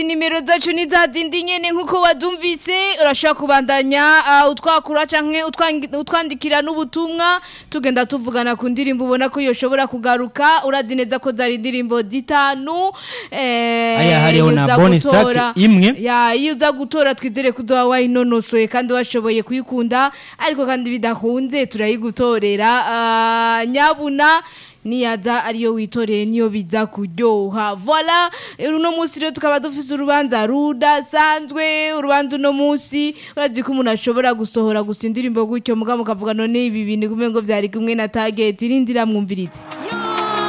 nimero zacu ni za zindi nyene nk'uko wazumvise urashobora kubandanya uh, utwakura canke utwangi- utwandikira n'ubutumwa tugenda tuvugana ku ndirimbo ubona ko yoshobora kugaruka urazi neza ko zari indirimbo zitanu eh, Hariya hariho iyo na uza bonus track gutora- imwe. ya iyo uza gutora twizere ko uzoba wayinonosoye kandi washoboye kuyikunda ariko kandi bidakunze turayigutorera uh, nyabuna niyaza ariyo witoreye niyo biza kuryoha voila uno munsi rero tukaba dufise urubanza rudasanzwe urubanza uno munsi urazi ko umuntu ashobora gusohora gusa indirimbo gutyo mugabo mukavuga none ibi bintu kumwe ngo vyari kumwe na target irindira mwumvirize